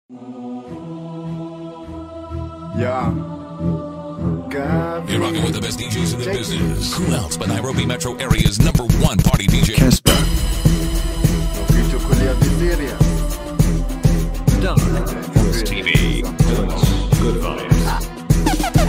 Yeah. You're rocking with the best DJs in the business. Who else but Nairobi metro area's number one party DJ? Casper. Ukichukulia visiria. TV. Good vibes.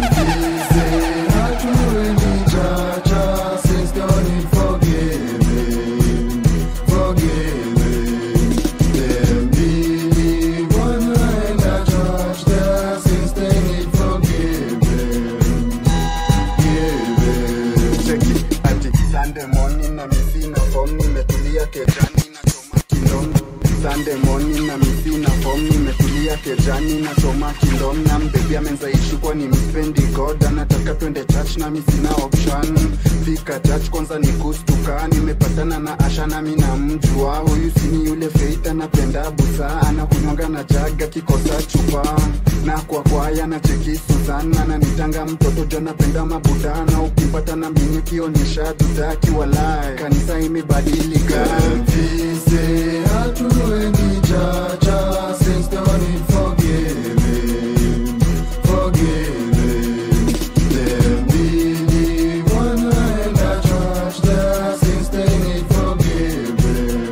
Cheki ati Sunday morning na misi na form nimetulia kejani na choma kindom Sunday morning na misi na form nimetulia kejani na choma kindom na mbebi amenzaishu kwa ni mspendi god anataka twende church na misi na option fika church kwanza ni kustuka nimepatana na Asha na mi na mjua huyu sini yule Faith anapenda busa anakunywanga na jaga kikosa chupa na kwa kwaya na cheki Suzana na nitanga mtoto jo napenda mabudana ukimpata na mimi kionyesha tutaki walai kanisa imebadilika Vise hatuendi chacha since don't need forgiving forgiving them believe wanaenda church there since they need forgiving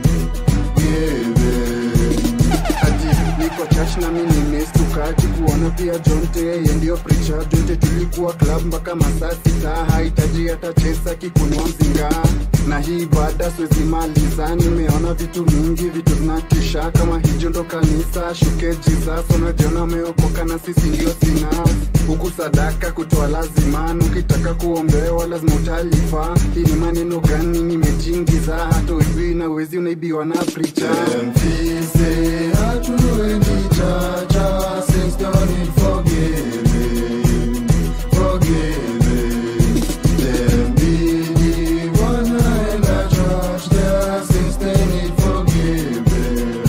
ati niko church na mimi nimestukaji kuona pia jonte yeye ndio preacher jonte tulikuwa club mpaka masaa sita hahitaji hata chesa kikunywa mzinga na hii baada siwezi maliza nimeona vitu mingi vitu zinatisha kama hijo ndo kanisa shuke jesus unajiona umeokoka na sisi ndio sina huku sadaka kutoa lazima ukitaka kuombewa lazima utalipa hii ni maneno gani nimejingiza hata ujui na wezi unaibiwa na preacher mfise hatuendi chacha since don't need forgiving forgiving them believe wanaenda church there since they need forgiving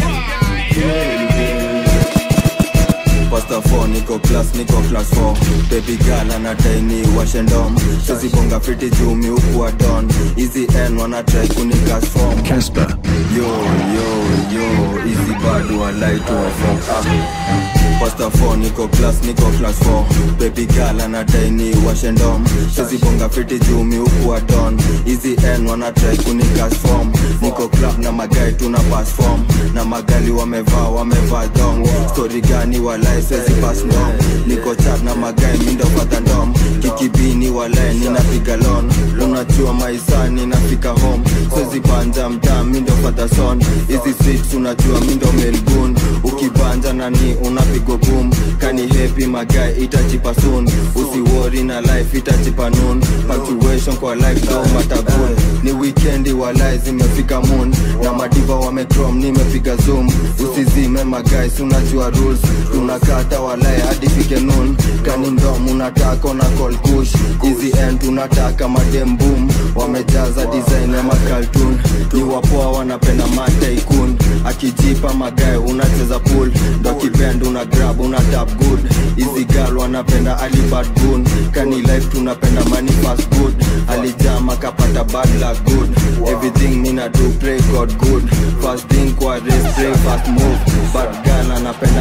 Pasta 4 niko class niko class 4 baby girl anadai ni washendom sizibonga fiti jumi huku wa don hizi n wanatrai kunikas form Casper. yo yo yo hizi bado walaitu wafom ah. Pasta 4 niko class niko class 4 baby girl anadai ni washendom sizibonga fiti jumi huku wa don hizi n wanatrai kunikas form niko club na magai tuna pass form na magali wamevaa wamevaa dong story gani walai swezi pass ndom niko chat na magai mindo fata ndom kikibini walai ninapiga lon unajua maisani nafika home swezi banja mtaa mindo fata son hizi streets unajua mindo melbourne ukibanja nani unapigo boom kani happy magai itachipa soon usiwori na life itachipa noon punctuation kwa life do matagun ni weekendi walai zimefika moon na madiva wamecrom nimepiga zoom usizime magais unajua rules tunakata walai hadi fike noon kani ndom unataka na call kush hizi end tunataka madem boom wamejaza design ya makaltun ni wapoa wanapenda mataikun akijipa magae unacheza pool ndo kipend una grab una tap good hizi gal wanapenda alibad gun kani life tunapenda money fast good alijama kapata bad luck good everything mina do pray god good fast thing kwa race pray fast move bad gal anapenda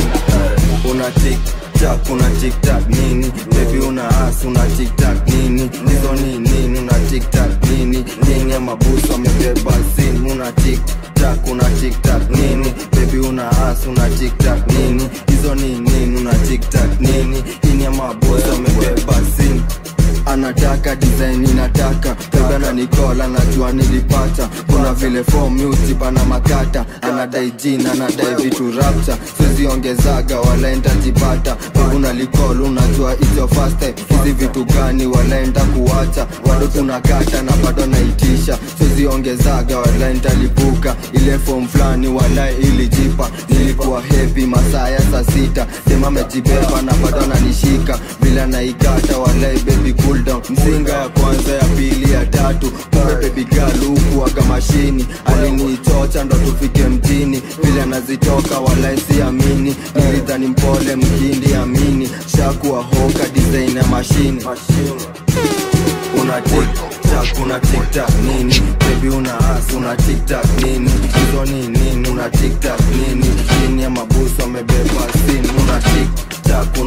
una tik tak una tik tak nini baby una as una tik tak nini hizo ni nini una tik tak nini nini mabusu amebeba sin una tik tak una tik tak nini baby una as una tik tak nini hizo ni nini una tik tak nini nini mabusu amebeba sin anataka design inataka beba na nikola najua nilipata kuna vile form music ana makata anadai jina anadai vitu rapta siziongezaga walaenda jipata una likol unajua hizo first time hizi vitu gani walaenda kuwacha bado tunakata na bado naitisha siziongezaga walaenda lipuka ile form fulani walai ilijipa nilikuwa happy masaa ya saa sita sema amejibeba na bado ananishika bila naikata walai baby cool down mzinga ya kwanza ya pili ya tatu kumbe baby girl huku aga mashini alinichocha ndo tufike mjini vile anazitoka walai siamini nilidhani mpole mkindi amini shakuwa hoka design ya mashini una tiktak una tiktak nini baby una as una tiktak nini hizo ni nini una tiktak nini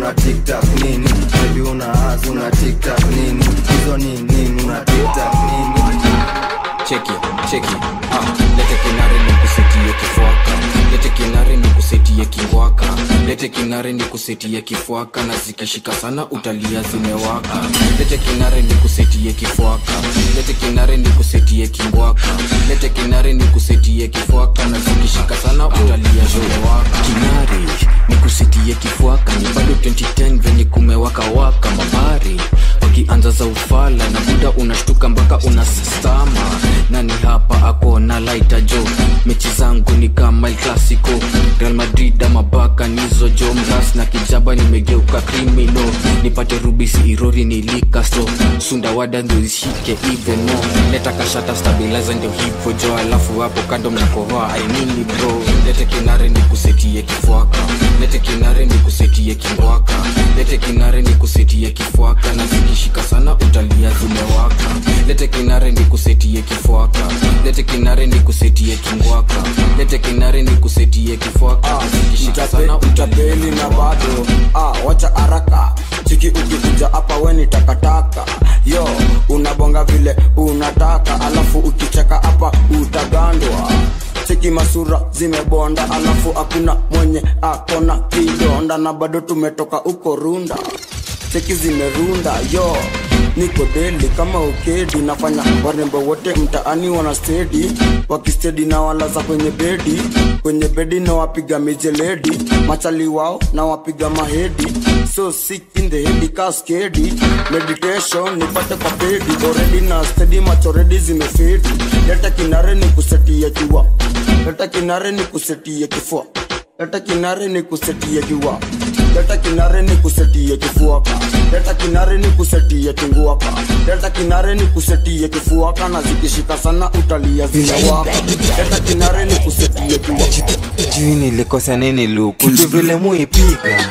una tiktak nini bebi una as una tiktak nini hizo ni nini una tiktak nini cheki cheki ah, lete kinare ni kusetie kifuaka lete kinare ni kusetie kingwaka lete kinare ni kusetie kifuaka na zikishika sana utalia zimewaka lete kinare ni kusetie kifuaka lete kinare ni kusetie kingwaka lete kinare ni kusetie kifuaka na zikishika sana utalia zimewaka kinare ni kusetie kifuaka ni bado 2010 venye kumewaka waka mabari wakianza za ufala na buda unashtuka mpaka unasastama nani hapa ako na laita jo mechi zangu ni kama el clasico real madrid ama baka nizo jo mras na kijaba nimegeuka krimino nipate rubisi irori nilikasto sundawada ndo zishike iveno leta kashata stabilizer ndio hivo jo alafu hapo kando mnakohoa ainini bro lete kinare ni kusetie kifuaka lete kinare ni kusetie kingwaka lete kinare ni kusetie kifuaka na zikishika sana utalia zimewaka lete kinare ni kusetie kifuaka lete kinare ni kusetie kingwaka lete kinare ni kusetie kifuaka na zikishika sana utapeli na bado ah, wacha haraka chiki ukikuja hapa weni takataka yo unabonga vile unataka alafu ukicheka hapa utagandwa cheki masura zimebonda alafu hakuna mwenye akona kidonda na bado tumetoka uko runda cheki zimerunda yo niko deli kama ukedi nafanya warembo wote mtaani wana stedi wakistedi na walaza kwenye bedi kwenye bedi na wapiga mijeledi machali wao na wapiga mahedi so sick in the head kaskedi meditation nipate kwa pedi already na stedi machoredi zimefedi leta kinare ni kusetia jua leta kinare ni kusetia kifua leta kinare ni kusetia jua leta kinare ni kusetia kifuaka leta kinare ni kusetia kinguaka leta kinare ni kusetia kifuaka na zikishika sana utalia zinawaka leta kinare ni kusetia kiwaka sijui nilikosa nini luku juu vile muipiga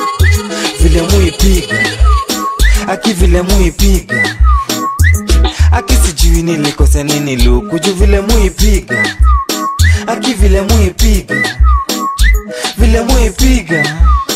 vile muipiga aki vile muipiga aki sijui nilikosa nini luku juu vile muipiga aki vile muipiga vile muipiga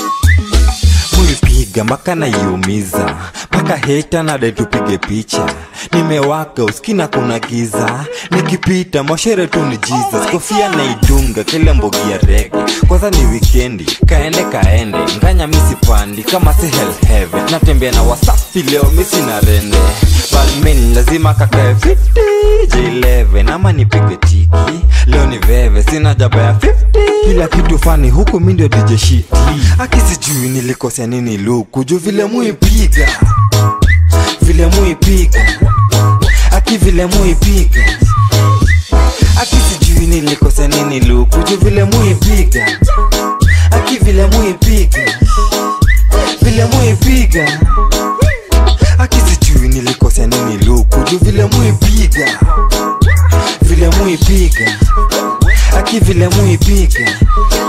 muipiga mpaka naiumiza mpaka heta nade tupige picha nimewaka uskina kuna giza nikipita moshere tu ni jesus kofia naidunga kile mbogi ya rege kwanza ni wikendi kaende kaende nganya misipandi kama si hell heaven natembea na wasafi leo misi na rende balmin lazima kakae 50 j11 ama nipige tiki leo ni veve sina jaba ya 50 kila kitu fani huku mi ndio dj shiti akisijui nilikosea nini luku juu vile muipiga vile muipiga aki vile muipiga aki sijui nilikosea nini luku juu vile muipiga aki vile muipiga vile muipiga aki sijui nilikosea nini luku juu vile muipiga vile muipiga aki vile muipiga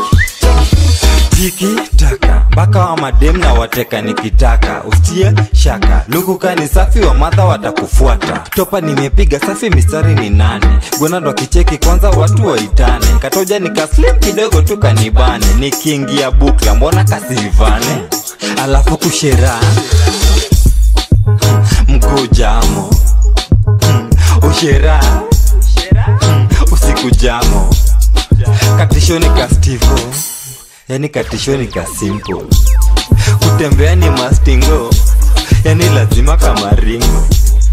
tiki taka mpaka wa madem na wateka nikitaka ustie shaka lukuka ni safi wa madha watakufuata topa nimepiga safi mistari ni nane gonado kicheki kwanza watu waitane katoja nikaslim kidogo tu kanibane nikiingia bukla mbona kasivane alafu kushera mkujamo ushera usiku jamo katishoni kastivo yani katishoni ka simple kutembea ni mastingo yani lazima kama ringo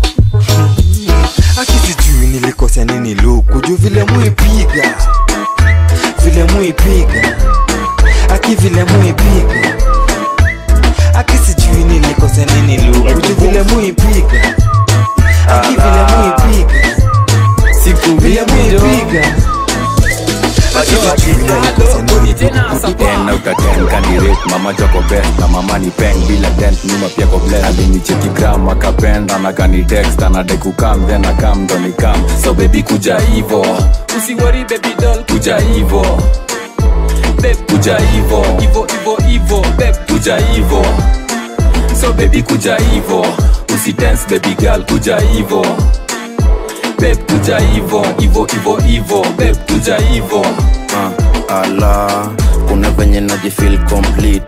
akisijui nilikosea nini luku juu vile muipiga vile muipiga aki vile muipiga akisijui nilikosea nini luku juu vile muipiga aki vile muipiga siku vile muipiga ten out of ten candidate mama choko best na mama ni peng bila dent nyuma pia ko blend alinicheki gram akapenda na kani text anadai kukam then akam ndo ni kam so baby kuja hivo usiwori baby doll kuja hivo babe kuja hivo ivo ivo ivo babe kuja hivo so baby kuja hivo usitense baby girl kuja hivo babe kuja hivo hivo hivo hivo babe kuja hivo uh, ala kuna venye najifil complete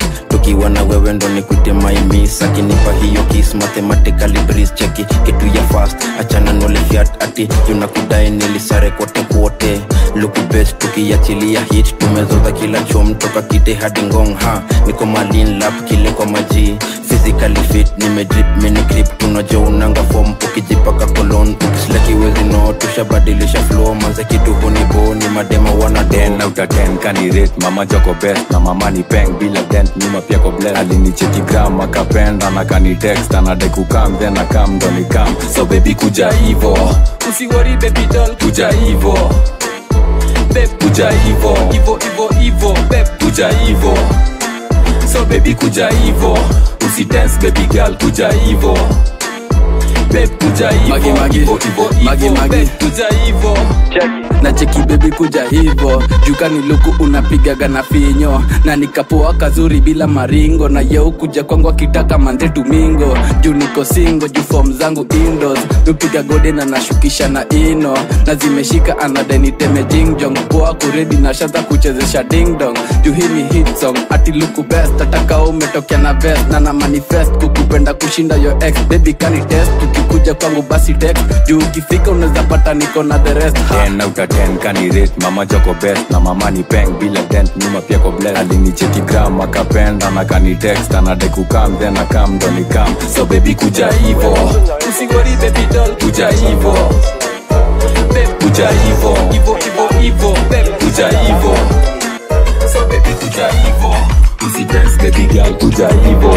nikiwa na wewe ndo nikwite maimis akinipa hiyo kis mathematically breeze cheki kitu ya fast achana nole fiat ati junakudai nilisare kote kuote lukubet tukiachilia hit tumezoza kila chom toka kite hadi ngong ha niko malin lap kile kwa maji physically fit nimedrip mini grip tunajo unanga form ukijipaka kolon ukislakiwezi no tushabadilisha flow manze kitu hunibo ni madema wana ten out of ten kanirate mama joko best na mama ni peng bila dent nyuma pia ko bless alinicheki gram akapenda na kanitext anadai kukam then akam ndo nikam so baby kuja hivo usiwori baby doll kuja hivo beb kuja hivo ivo ivo ivo beb kuja hivo so baby kuja hivo usidance baby girl kuja hivo Babe, kuja hivo Magi, magi. hivo hivo Magi, hivo magi. Babe, kuja hivo na cheki bebi kuja hivo jukani luku unapigaga na finyo na nikapoa kazuri bila maringo na yeu kuja kwangu akitaka manze tumingo juu niko singo juu fom zangu indos nupiga gode na nashukisha na ino na zimeshika anadeniteme jingjong poa kuredi na shaza kuchezesha dingdong juu hii ni hit song ati luku best ataka umetokea na vest na na manifest kukupenda kushinda yo ex baby kani test ukikuja kwangu basi text juu ukifika unaweza pata niko na the rest ha. ten out of ten kanirate mama joko best na mama ni peng bila dent nyuma pia ko bless alinicheki gram akapenda na kanitext anadai kukam then akam ndo nikam so baby kuja hivo usiwori baby doll kuja hivo beb kuja hivo ivo ivo ivo beb kuja hivo so baby kuja hivo usidance baby girl kuja hivo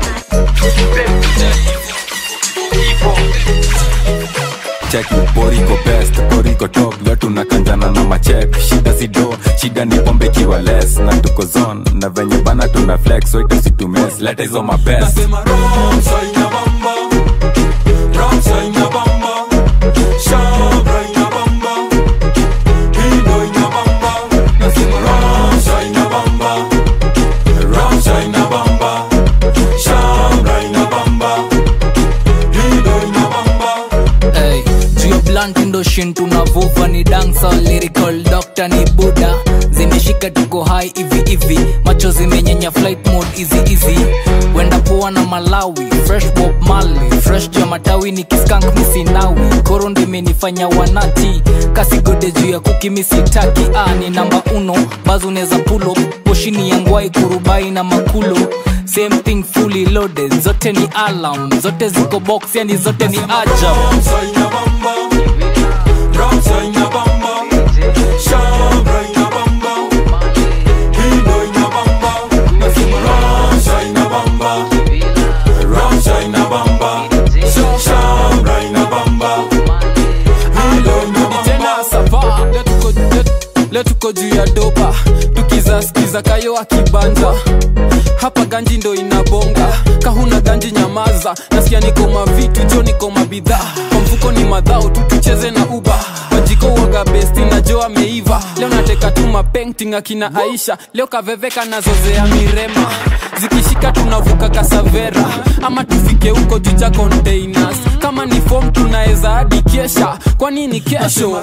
cheki boriko best boriko top leo tunakanjana na machek shida sido shida ni pombe kiwa less na tuko zone na venye bana tuna flex so itasitumes leta hizo mabest Hey, juu ya blunt ndo shin tunavuva ni dancer lyrical doctor ni buda zimeshika tuko hai hivi hivi macho zimenyenya flight mode easy easy wenda poa na malawi fresh bob mali fresh juu ya matawi ni kiskank misinawi koro ndo imenifanya wanati kasigode juu ya kuki misitaki ah, ni namba uno bazo unaweza pulo poshini ya ngwai kurubai na makulo same thing fully loaded zote ni alarm zote ziko box yani zote ni ajab tena sava leo tuko- leo- leo tuko juu ya dopa tukizaskiza kayo akibanja hapa ganji ndo inabonga kahuna ganji nyamaza nasikia niko mavitu jo niko mabidhaa kwa mfuko ni madhao tu tucheze na uba wajiko uoga besti na jo ameiva leo nateka tu mapenting akina aisha leo kaveveka nazozea mirema zikishika tunavuka kasavera ama tufike huko juja containers kama ni fom tunaweza hadi kesha kwa nini kesho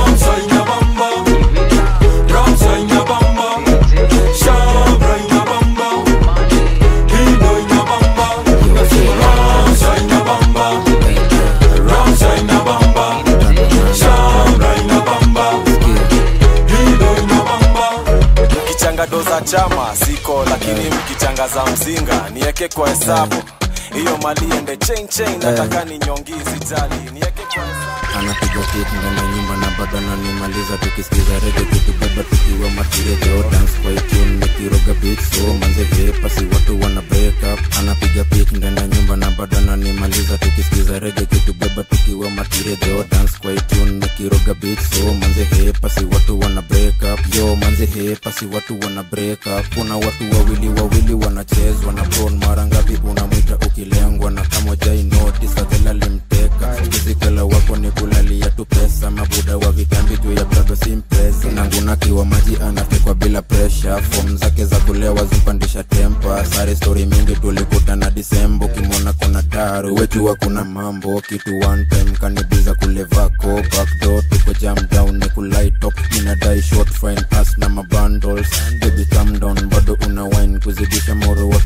mkichanga do za chama siko lakini mkichanga za mzinga nieke kwa hesabu hiyo mali ende chain chain nataka ni nyongi sijali nieke kwa hesabu anapiga kit ndani ya nyumba na bado ananimaliza tukisikiza rege kitubeba tukiwa matirejo dance kwa tune nikiroga beat so manze vepa si watu wana break up anapiga pik ndani ya nyumba na bado ananimaliza tukisikiza rege kitubeba tukiwa matirejo dance kwa tune nikiroga beat so manze hepa si watu wana break up yo manze hepa si watu wana break up kuna watu wawili wawili wanachezwa na bron mara ngapi unamwita ukilengwa na kama jai notice adhela limteka kizikela wako ni kulalia tu pesa mabuda wa vitambi juu ya bado simpresa nangunakiwa maji anatekwa bila presha fom zake za kulewa zimpandisha tempa sare stori mingi tulikutana disembo kimwona kona daru wejua kuna mambo kitu one time kanibiza kulevako backdo tuko jam down ni kulaitop inadai short fine pass na mabundles baby calm down bado una wine kuzidisha moro wake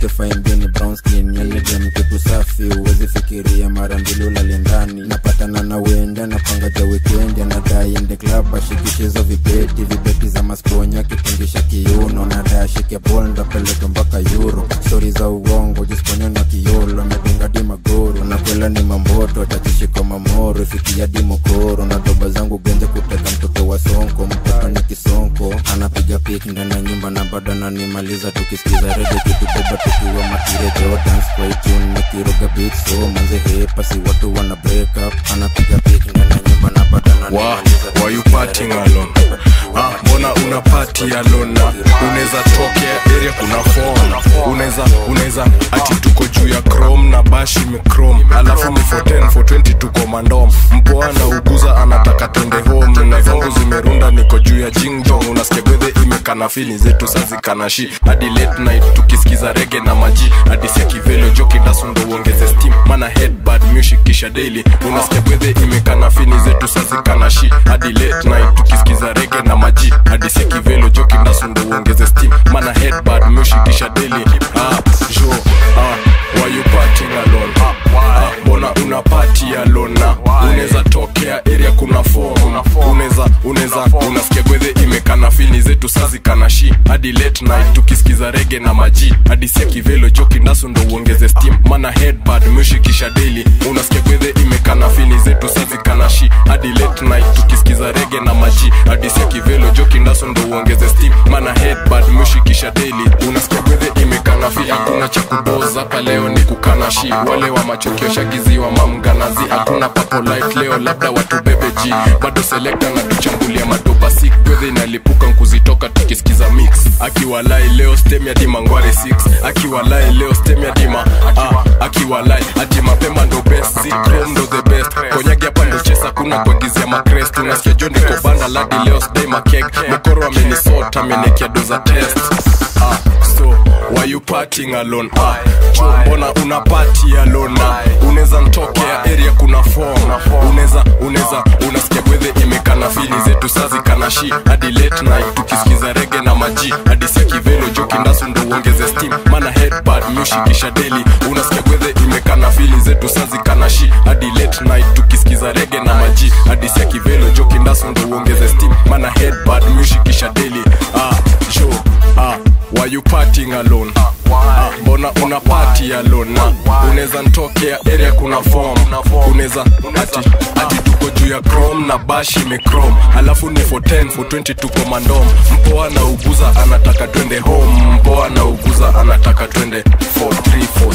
yake faimbini brown skin yani dem kitu safi uwezi fikiria mara mbili ulale ndani napatana na wende napanga ja wikendi anadai ende club ashikishizo vibeti vibeti za masponya kitingisha kiuno nadai ashike bol ndapeleke mpaka euro stori za uongo jisponya na kiolo amedunga di magoro nakwela ni mamboto tatishiko mamoro ifikia di mokoro na doba zangu genje kuteka mtoto wa sonko mtoto ni kisonko anapiga pik ndani ya nyumba na bado ananimaliza tukisikiza rege kitubeba tukiwa matire jordans kwa itune nikiroga beat so manze hepa si watu wana break up anapiga pik ndani ya nyumba na bado Wa, why you partying alone? Ah, mbona una party alone na unaweza tokea area kuna phone unaweza unaweza ati tuko juu ya chrome na bashi imechrome alafu ni for 10 for 20 tuko mandom mpoa na uguza anataka twende home na zangu zimerunda niko juu ya jingjong unasikia gwedhe imekana fili zetu sazikana shi hadi late night tukisikiza rege na maji hadi sia kivelo joki dasundo uongeze steam mana headbad music kisha daily unasikia gwedhe imekana fini zetu sazikana shi hadi late night tukisikiza rege na maji hadi sia kivelo joki dasundo uongeze steam mana headbad music kisha daily ah jo ah why you partying alone ah mbona una party alone na unaweza tokea area kuna form unaweza unaweza unasikia gwedhe imekana fini zetu sazikana shi hadi late night tukisikiza rege na maji hadi sia kivelo joki ndasu ndo uongeze steam mana headbad mushikisha daily unasikia gwedhe imekana fini zetu sazikana shi hadi late night tukisikiza rege na maji hadi sia kivelo joki ndasu ndo uongeze steam mana headbad mushikisha daily unasikia gwedhe imekana fi hakuna cha kudoza hapa leo ni kukana shi wale wa machokio shagiziwa mamganazi hakuna papo light leo labda watu bebe g bado selekta na tuchambulia madoba sik gwedhe inalipuka nkuzitoka tukisikiza mix akiwalai leo stem ya dima ngware 6 akiwalai leo stem ya dima ah, akiwalai ati mapema ndo best zikrom ndo the best konyagi hapa ndo chesa kuna kuagizia makrest unasikia jo niko banda ladi leo sdai makeg mokoro amenisota amenekia doza test ah, so why you partying alone ah, cho mbona una party alone na unaweza ntokea area kuna form unaweza unaweza unasikia gwedhe imekana fili zetu sazi kana shi hadi late night tukisikiza rege na maji hadi sia kivelo joki ndasu ndo uongeze steam mana headbad mushikisha daily unasikia gwedhe imekana fili zetu sazi kana shi hadi late night tukisikiza rege na maji hadi sia kivelo joki ndasu ndo uongeze steam mana headbad mushikisha daily ah jo ah why you partying alone ah, mbona una party alone na unaweza ntokea area kuna form unaweza ati ati tuko juu ya chrome na bash imechrome alafu ni for 10 for 20 tuko mandom mpoa na uguza anataka twende home mpoa na uguza anataka twende for 3 for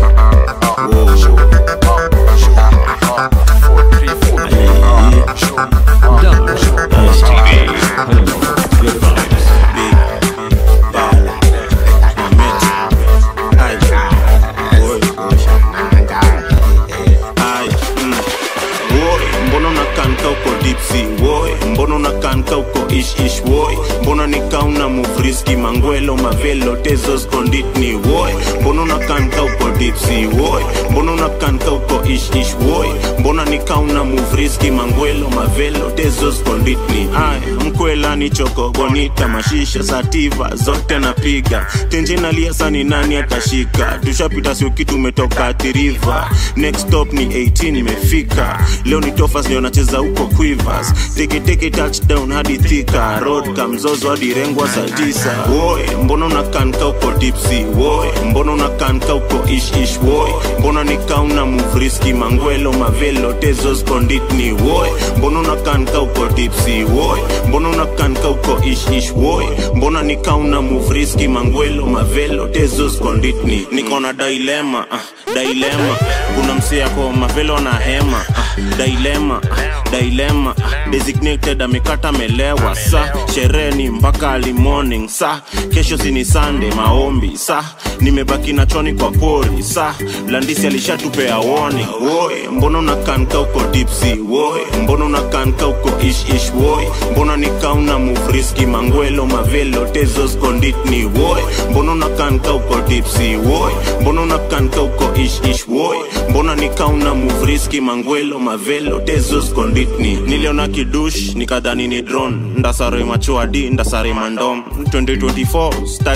mbona unakanka uko dipsi woi mbona unakanka uko ish ish woi mbona nikauna muvriski mangwelo mavelo tezos konditni woi mbona unakanka uko dipsi woi mbona unakanka uko ish ish woi mbona nikauna muvriski mangwelo mavelo tezos konditni ay mkwela ni choko bonita mashisha sativa zote napiga tenjenalia sani nani atashika tushapita sioki tumetoka tiriva next stop ni 18 imefika leo ni tofas ndio nacheza huko quivers teketeke touchdown hadi thika road kamzozo hadi rengwa saa tisa woe mbona unakanka uko dipsi woe mbona unakanka uko ish ish woe mbona nikauna muvriski mangwelo mavelo tezos konditni woe mbona unakanka uko dipsi woe mbona unakanka uko ish ish woe mbona nikauna muvriski mangwelo mavelo tezos konditni niko na dilema uh, dilema kuna msee yako mavelo na hema uh, dilema uh, dilema uh, designated amekata melewa sa sherehe ni mpaka early morning sa kesho sini sande maombi sa nimebaki na choni kwa pori sa landisi alishatupea warning woi mbona unakanka uko dipsi woi mbona unakanka uko ish ish woi mbona nikauna muvriski mangwelo mavelo tezos konditni woi mbona unakanka uko dipsi woi mbona unakanka uko ish ish woi mbona nikauna muvriski mangwelo mavelo tezos konditni niliona kidush nikadhani ni drone ndasare machuadi ndasare mandom 2024 start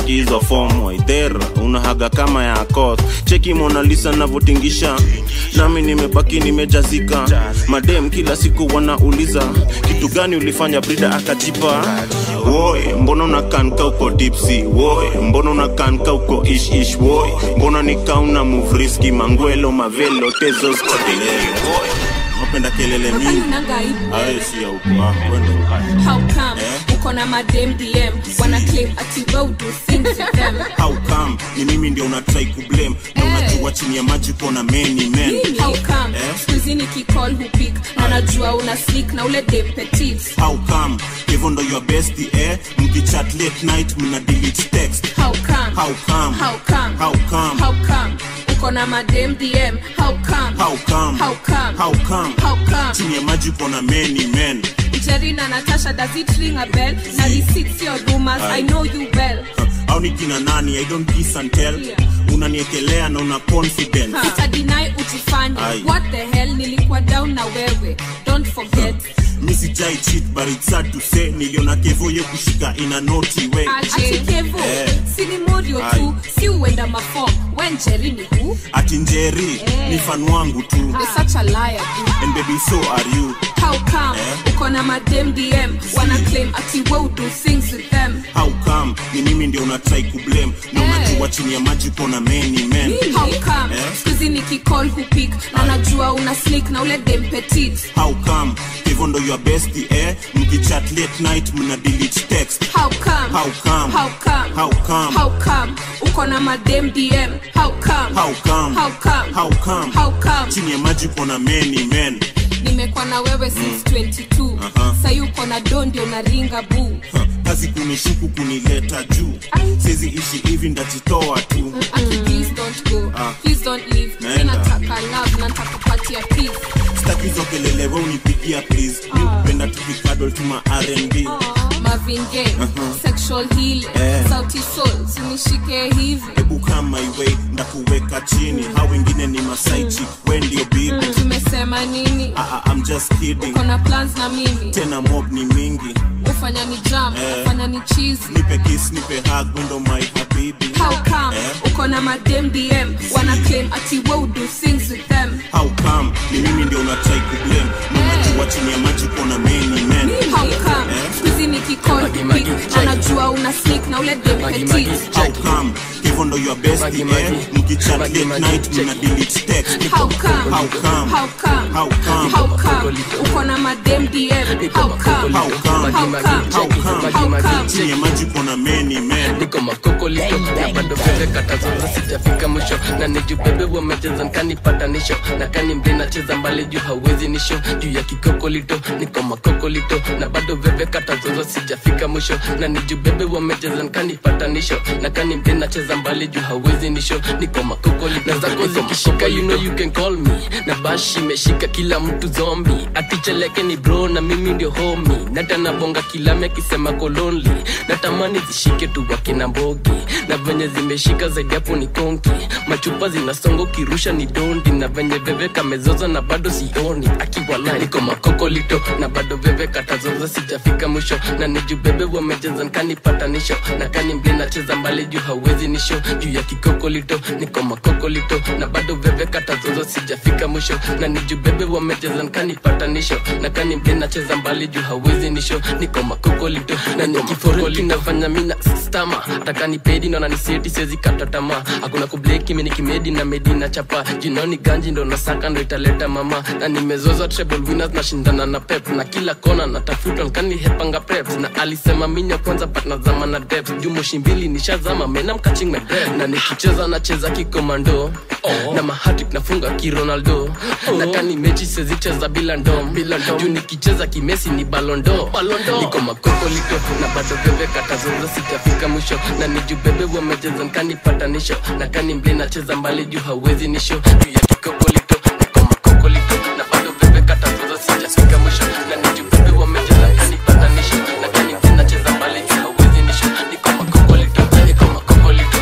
cheki hizo fomu waidhera unahaga kama ya kos cheki monalisa navyotingisha nami nimebaki nimejazika madem kila siku wanauliza kitu gani ulifanya brida akajipa woy mbona unakanka uko dipsi woy mbona unakanka uko ish ish woy mbona nikauna muvriski mangwelo mavelo tezos kodelele woy napenda kelele mingi awe si ya uko ah, kwenda How come uko na madem DM wana claim ati wewe do things with them how come ni mimi ndio unatrai kublame na unajua chini ya maji kona many men How come Eh? siku hizi nikicall hupik na najua una sneak na ule dem petit how come hivyo ndo your best eh mkichat late night mna delete text How come how come How come how come How come uko na madem DM How come how come How come how come How come chini ya maji kona many men Jerry na Natasha does it ring a bell na receipts your rumors I know you well au ni kina nani i don't kiss and tell unaniekelea na una confidence utadinai ujifanye Aye. what the hell nilikuwa down na wewe don't forget mi sijai cheat but it's sad to say niliona kevoye kushika ina noti way ati kevo Eh. si ni morio Aye. tu si uenda mafom when Jerry ni who ati njeri ni fan wangu tu You're such a liar dude. and baby so are you How come uko na madem DM wana claim ati wewe do things with them how come ni mimi ndio unatrai kublame na unajua chini ya maji kona many men How come Eh? siku hizi nikicall hupik na najua una sneak na ule dem petit how come hivyo ndo your best eh mkichat late night mna delete text How come how come How come how come How come uko na madem DM How come how come How come how come How come chini ya maji kona many men nimekuwa na wewe since 22 Aha. sahi uko na do ndio unaringa buu Ha, kazi kunishuku kunileta juu sizi ishi hivi ndajitoa tu Aki, please don't go Ah. please don't leave mi Naenda. nataka love na nitakupatia peace staki hizo kelele we unipigia please mi upenda tukikadol tuma rnb Marvin Gaye sexual healing Eh. sauti soul sinishike hivi hebu kama iwe ndakuweka chini hao wengine ni masaichi we ndio bibi tumesema nini Ah, ah, I'm just kidding uko na plans na mimi tena mob ni mingi ufanya ni jam Eh. ufanya ni cheesy nipe kiss nipe hug wendo my habibi how come Eh? uko na madem dm wana claim ati we do things with them how come ni mimi ndio unatrai kublame na unajua chini ya maji kona many men how come Eh? skuizi nikicall pick anajua una sneak na ule dem petit how come hivyo ndo your best eh mkichat late night mna delete text How come? how come How come? how come How come? Uko na madem DM. How come? how come How come? how come How come? chini ya maji kona many men niko makokolito na bado vile katazoza sijafika mwisho na nijubebe wamecheza nkanipatanisho na kani mbe nacheza mbali juu hawezi nisho juu ya kikokolito niko makokolito na bado veve katazoza sijafika mwisho na nijubebe wamecheza nkanipatanisho na kani mbe nacheza mbali juu hawezi nisho niko makokolito na zako zikishika you know you can call me na bashi imeshika kila mtu zombi aticheleke ni bro na mimi ndio homi natanabonga kilame akisema kolonli natamani zishike tu wakina mbogi na venye zimeshika zaidi hapo ni konki machupa zinasonga ukirusha ni dondi na venye veve kamezoza na bado sioni akiwala niko makokolito na bado veve katazoza sijafika mwisho na nijubebe wamecheza nkanipatanisho na kani mbe nacheza mbali juu hawezi nisho juu ya kikokolito niko makokolito na bado veve katazoza sijafika mwisho na nijubebe wamecheza nkanipatanisho na kani mbe nacheza mbali juu hawezi nisho niko makokolito na nikiforeki nafanya mina stama takani pedi ndo naniseti sezi kata tamaa hakuna kubleki mini kimedi na medi na chapa jinoni ganji ndo nasaka ndo italeta mama na nimezoza treble winners na shindana na pep na kila kona natafuta nkani hepanga preps na alisema minya kwanza but nazama na depth juu moshi mbili nishazama mena mkaching my breath na nikicheza nacheza kikomando oh. na mahatik nafunga kironaldo oh. na kani mechi sezicheza bila ndom juu nikicheza kimesi ni balondo niko makokolito na bado veve katazoza sijafika mwisho na nijubebe wamecheza nkanipatanisho na kani mble nacheza mbali juu hawezi nisho juu ya kikokolito niko makokolito na bado veve katazoza sijafika mwisho na nijubebe wamecheza nkanipatanisho na kani mble nacheza mbali juu hawezi nisho niko makokolito niko makokolito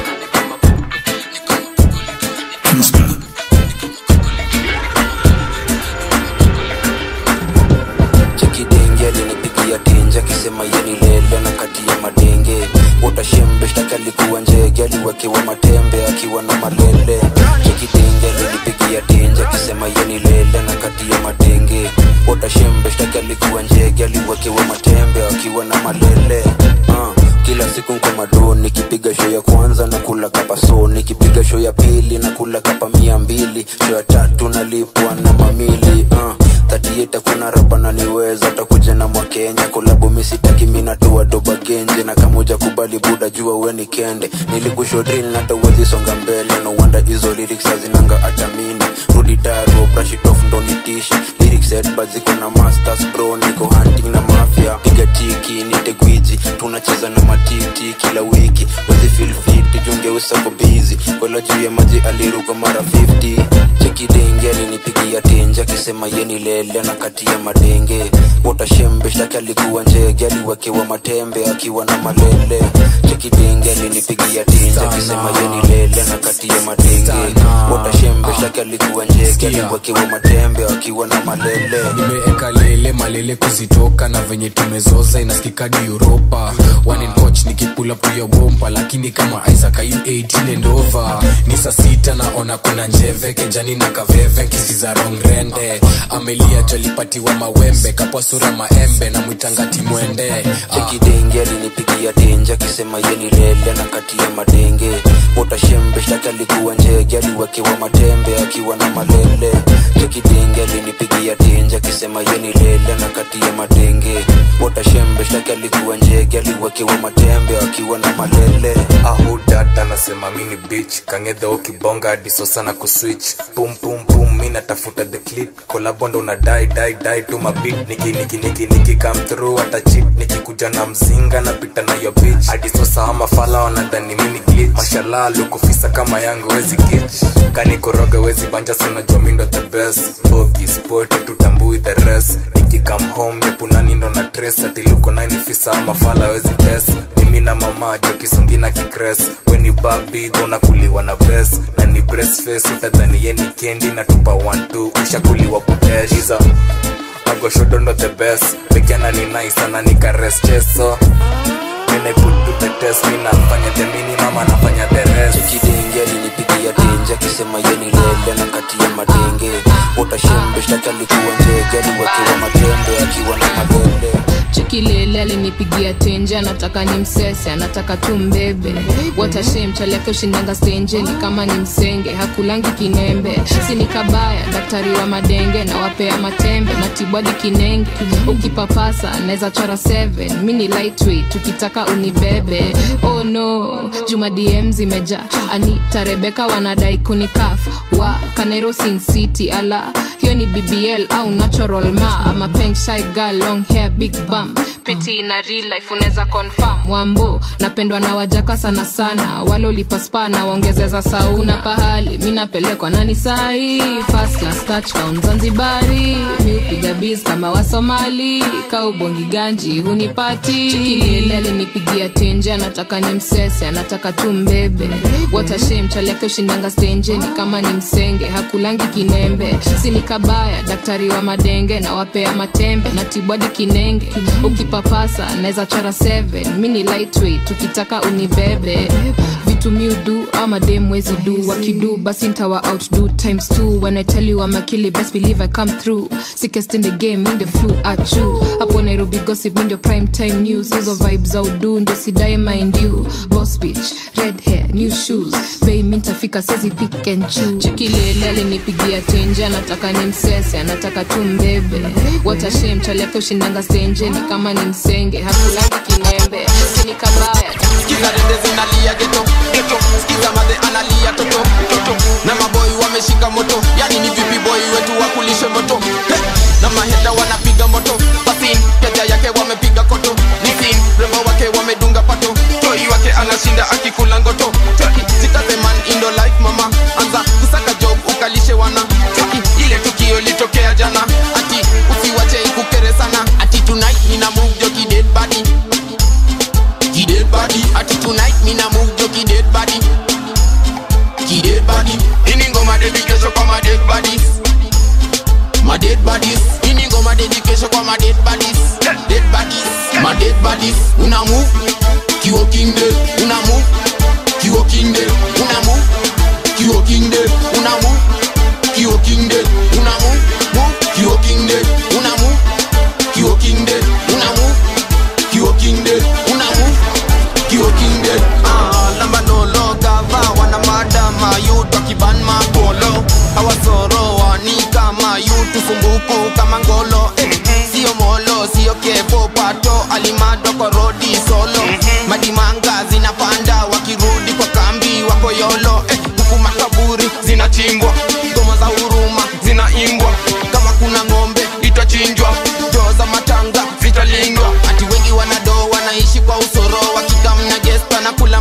chekidenge alinipigia tenje akisema yeni lele na kati ya madenge utashembe shtaki alikuwa njege aliwekewa matembe akiwa na malele chekidenge alinipigia tenje akisema yeni lele na kati ya madenge otashembe shtaki alikuwa njege aliwekewa matembe akiwa na malele uh, kila siku nko mado nikipiga show ya kwanza na kula kapa so nikipiga show ya pili na kula kapa mia mbili show ya tatu nalipwa na mamili uh, tatieta kuna rapa naniweza takuja na mwakenya kolabu misitaki minatoa doba genje na kamoja kubali buda jua weni kende nilikushodril natawezi songa mbele no wonder hizo lyrics hazinanga atamini rudi daro brashitof ndo nitishi lyrics headbad ziko na masters bro niko hunting na mafia piga tiki nite gwiji tunacheza na matiti kila wiki wezi feel fit junge usako busy kola juu ya maji aliruka mara 50 chekidenge alinipigia tenje akisema yeni lele na kati ya madenge wotashembe shtaki alikuwa njege aliwekewa matembe akiwa na malele chekidenge alinipigia tenje akisema yeni lele na kati ya madenge wotashembe shtaki alikuwa njege aliwekewa matembe akiwa na malele nimeeka lele malele kuzitoka na venye tumezoza inasikikadi uropa one in coach nikipula puya bomba lakini kama isaac ayu 18 and over ni saa sita naona kuna njeve kenjani na kaveve nkisiza rongrende amelia jolipatiwa mawembe kapwa sura maembe na mwitangati mwende chekidenge alinipigia tenje akisema yeni lele na kati ya madenge wotashembe shtaki alikuwa njege aliwekewa matembe akiwa na malele chekidenge alinipigia tenje akisema yeni lele na kati ya madenge wotashembe shtaki alikuwa njege aliwekewa matembe akiwa na malele ahudat anasema mini bich kangedha ukibonga hadi sosa na kuswitch pum pum pum mi natafuta the clip kolabondo na dai dai dai tu mabit niki niki niki niki come through hata chip nikikuja na mzinga napita na yo bitch hadi sosa ama fala wanadhani mini glitch mashallah lukufisa kama yangu wezi kitch kani koroga wezi banja sana jua mi ndo the best bogi sport tutambui the rest niki come home nepunani ndo na trace ati luko nine fisa ama fala wezi test mimi na mama jo kisungina kikres weni babi unakuliwa na bes na ni breast face utadhani yeni kendi na tupa 12 ushakuliwa kuteshiza agoshodondo the best pekiana ni nice ana nikares cheso When I put to the test mi nafanya the minimum anafanya the rest chekidenge alinipigia tenje akisema yeni lele na kati ya madenge wotashembe shtaki alikuwa njege aliwekewa matembe akiwa na malele chekilele alinipigia tenje anataka ni msese anataka tu mbebe watashem chaliake ushindanga stenje ni kama ni msenge hakulangi kinembe sini kabaya daktari wa madenge na wapea matembe na tibwadi kinenge ukipapasa naweza chora 7 mi ni lightweight tukitaka unibebe oh no juma dm zimeja anita rebeka wanadai kunikaf wa kanero sin city ala hiyo ni bbl au natural ma ama peng shy girl long hair big bum peti na real life unaweza confirm wambo napendwa na wajaka sana sana wale ulipaspa na waongezeza sauna pahali mi napelekwa nani sahi first class touchdown zanzibari mi upiga biz kama wasomali kaubongi ganji hunipati chikilele alinipigia tenje anataka ni msese anataka tu mbebe watashem chaliake ushindanga stenjeni kama ni msenge hakulangi kinembe sini kabaya daktari wa madenge na wapea matembe na tibwadi kinenge ukipapasa naweza chora 7 mi ni lightweight tukitaka unibebe vitu miudu ama dem wezi du wakidu basi ntawa outdo times two when i tell you I'm a killer best believe i come through sickest in the game in the flu achu hapo nairobi gossip ndio prime time news hizo vibes za udu ndio sidae mind you boss bitch red hair new shoes bei mi ntafika sezi pick and choose chikilele alinipigia tenje anataka ni msese anataka tu mbebe watashem chaliake ushindanga stenjeni kama ni msenge hakulangi kinembe sini kabaya Skiza dede zinalia geto geto Skiza madhe analia toto toto Na maboy wameshika moto Yani ni vipi boy wetu wakulishe moto He! Na maheta wanapiga moto Basin keja yake wamepiga koto Nisin rembo wake wamedunga pato Toi wake anashinda akikula ngoto Cheki sitaseman indo life mama Anza kusaka job ukalishe wana Cheki ile tukio litokea jana Ati usiwache ikukere sana Ati tonight nina move joki dead body Ki dead body Ati tonight me na move jo ki dead body Ki dead body Ini ngoma dedication kwa my dead bodies My dead bodies Ini ngoma dedication kwa my dead bodies Dead bodies My dead bodies Una move Ki walking dead Una move Ki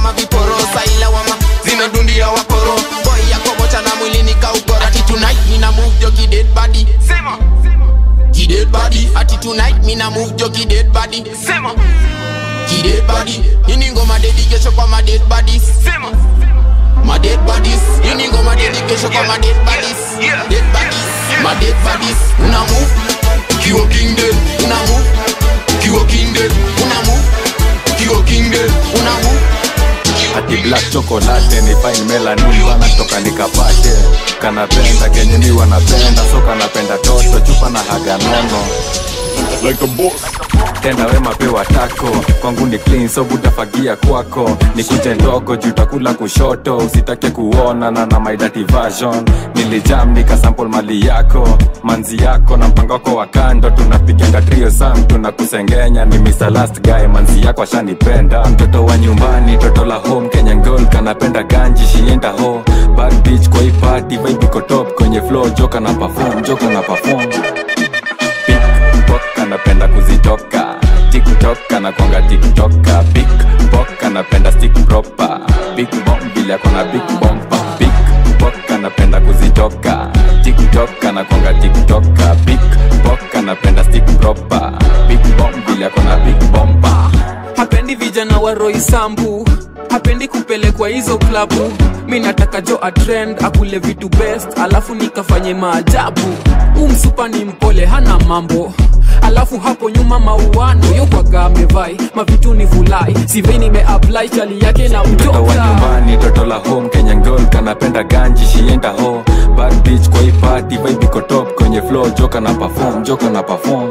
kama viporo saila wama zimedundia wakoro boy yako mocha na mwili nikaukora ati tonight mina move jogi dead body sema ki dead body ati tonight mina move jogi dead body sema ki dead body ini ngoma dedication kwa ma dead bodies sema my dead bodies ini ngoma dedication kwa ma dead bodies dead bodies my dead bodies una move kiwa king dead una move kiwa king dead una move kiwa king dead una move ati black chocolate ni fine melanin wanatoka nikapate kanapenda kenye mi wanapenda so kanapenda toto chupa na haga nono like a boss tenda wema pewa tako kwangu ni clean so butafagia kwako nikuje ndogo juu takula kushoto usitake kuona na na my dirty version nilijam nikasample mali yako manzi yako na mpango wako wa kando tunapiganga trio sam tunakusengenya ni Mr. last guy manzi yako ashanipenda mtoto wa nyumbani toto la home Kenyan girl kanapenda ganji shienda ho bad bitch kwa hii party vibe iko top kwenye flow joka na perform joka na perform Pickpock anapenda kuzitoka tiktok anakwanga tiktoka big pok anapenda stick proper big bomb vile akona big bomba big pok anapenda kuzitoka tiktok anakwanga tiktoka big pok anapenda stick proper big bomb vile akona big bomba hapendi vijana wa roi sambu hapendi kupelekwa hizo klabu mi nataka jo atrend akule vitu best alafu nikafanye maajabu umsupa ni mpole hana mambo alafu hapo nyuma mauano yokwaga amevai mavitu ni vulai sivei nimeapply chali yake na mtoto wa mtoka nyumbani toto la home kenyan girl kanapenda ganji shienda ho bad bitch kwa hii party vibe iko top kwenye flow joka na perform joka na perform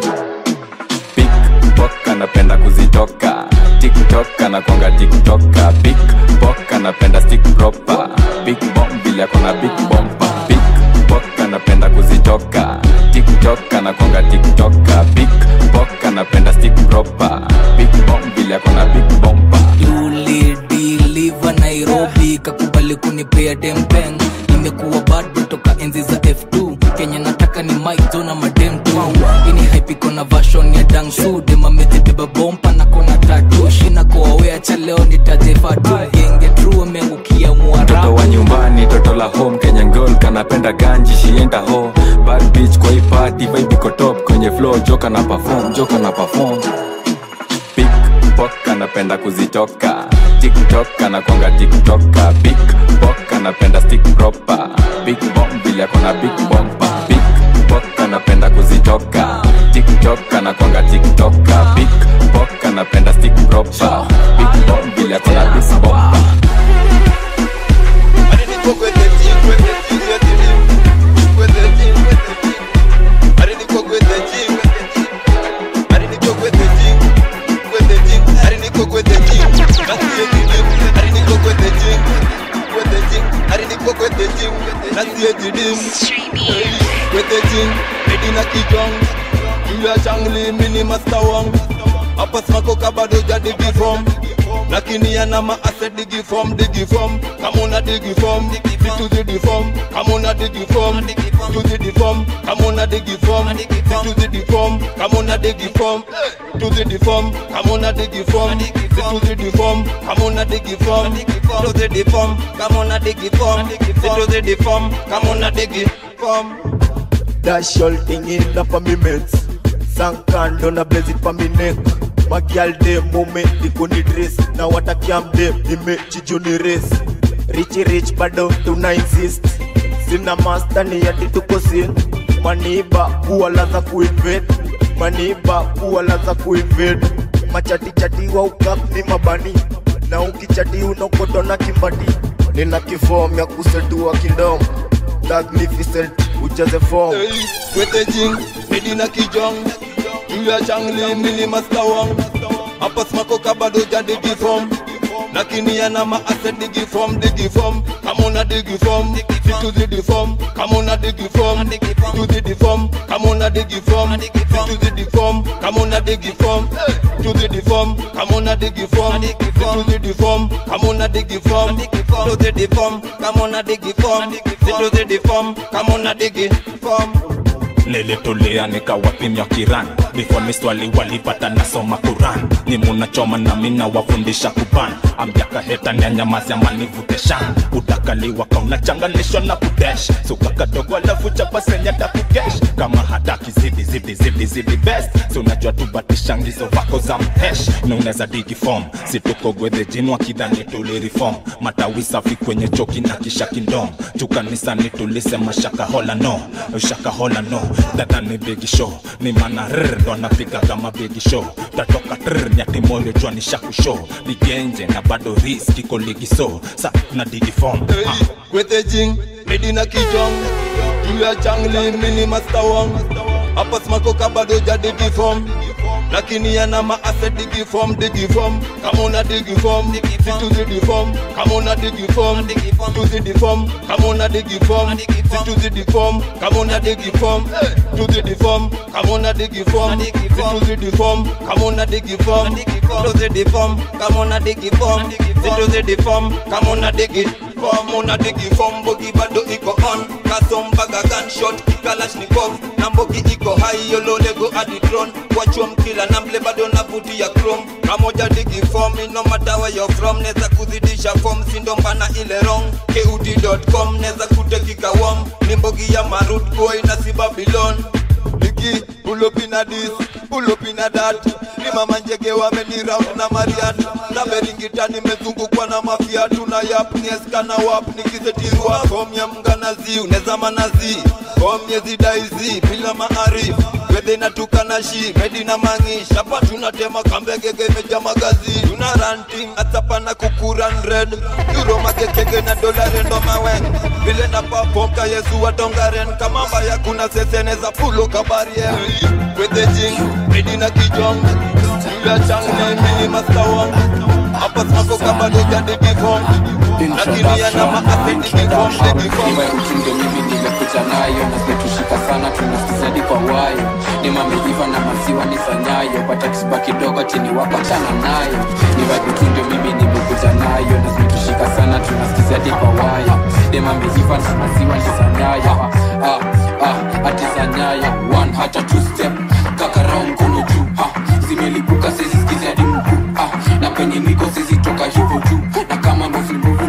pickpock anapenda kuzitoka tiktok anakwanga tiktoka big pok anapenda stick proper big bomb vile akona big bomba big pok anapenda kuzitoka tiktok anakwanga tiktoka big pok anapenda stick proper big bomb vile akona big bomba ulidiliva nairobi kakubali kunipea dempeng imekuwa bado toka enzi za f2 kenya nataka ni maizo na madem tu ini haipiko na vashon ya dangsu demamezibeba bompa na kona tatu shina koawea cha leo nitajefa tu genge tru ameangukia mtoto mwarabu wa nyumbani toto la home kenyan girl kanapenda ganji shienda ho bad bitch kwa hii party vibe iko top kwenye flow joka na perform joka na perform pickpock anapenda kuzitoka tiktok anakwanga tiktoka big pok anapenda stick proper big bomb vile akona big bomba big pok anapenda kuzitoka tiktok anakwanga tiktoka big pok anapenda stick proper big bomb vile akona big bomba hapa smakoka bado jadigi fom lakini yana maase digi fom digi fom kama una digi fom situzidi fom kama una digi fom tuzidi fom kama una digi fom situzidi fom kama una digi fom tuzidi fom kama una digi fom situzidi fom kama una digi fom tuzidi fom kama una digi fom situzidi fom kama una digi fom Dash all thing in the for me mates Sankan don't a blaze it for me neck My girl de moment the kuni dress Now what a cam de ime chijuni race Richy rich bado tuna insist Sina master ni yati tuko sin Maniba kuwala za kuinvade Maniba kuwala za kuinvade Machati chati wa ukap ni mabani Na ukichati unokotona kimbati Nina kifom ya kusetua kindom Magnificent ujaze form Kwete jing, medina kijong Julia changli mili mastawang Hapa smakoka bado jadigi fom lakini yana maase digi fom digi fom kama una digi fom situzidi fom kama una digi fom tuzidi fom kama una digi fom situzidi fom kama una digi fom tuzidi fom kama una digi fom situzidi fom kama una digi fom tuzidi fom kama una digi fom situzidi fom kama una digi fom lele tolea nikawapimya kirani before ni swali walipata nasoma Quran ni munachoma na mina wafundisha kuban amjaka heta nyanyamazi amanivute shan utakaliwa kaunachanganishwa na kudesh suka kadogo alafu chapa senya takukesh kama hataki zidi zidi zidi zidi best si unajua tubatishangizo vako za mhesh na unaweza digi form situko gwedhe jini wakidhani tulirifom matawi safi kwenye choki na kisha kindom chukanisani tulisema shaka hola no shaka hola no dada ni bigi show ni mana rr ndo anapiga kama bigi show tatoka trr nyati moyo jua ni shaku show ligenje na bado risk iko ligi so sa na digi form ah. Kwete jing, Medina kijong Juu ya changli, mini master wang Hapa smako kabado ja digi form lakini yana maase digi form digi form kama una digi form situzidi form kama una digi form tuzidi form kama una digi form situzidi form kama una digi form tuzidi form kama una digi form situzidi form kama una digi form tuzidi form kama una digi form situzidi form kama una digi form una digi form bogi bado iko on kasombaga gunshot kalashnikov na mbogi iko high yolole go aditron wachom kila na mble bado navutia chrome kamoja digi form no matter where you're from neza kuzidisha form sindo mbana ile wrong keudi.com neza kutekika wom ni mbogi ya marut boy na si babylon ligi pull up in a this pull up in a that ni mama njege wameni round na mariat na beringita nimezungukwa na mafia tuna yap nieska na wap nikizetirwa komya mganazi uneza manazi komye zidaizi bila maarif wedhe natuka na shi medi na mangi shapa tunatema kambegege meja magazi tuna ranting atapa na kukuran red euro makekege na dola rendo maweng vile na papoka yesu watongaren kama mbaya kuna seseneza pulo kabarie wedhe jing medi na kijong Julia changne mini mastawang hapa smako kabado jadi gifong lakini yana maase digifong digifong ndio mimi nimekuja nayo nasitushika sana tunasizadi kwa wayo ni mameiva na maziwa ni sanyayo pata kisiba kidogo chini wapachana nayo ni vajutu ndio mimi nimekuja nayo nasitushika sana tunasizadi kwa wayo ni mameiva na maziwa ni sanyayo ah, ah, ah, ati sanyayo one hata two step kakarao mkono juu ah, zimelipuka sezisikizi hadi mkuu ah, na penye niko sizitoka hivyo juu na kama mbovu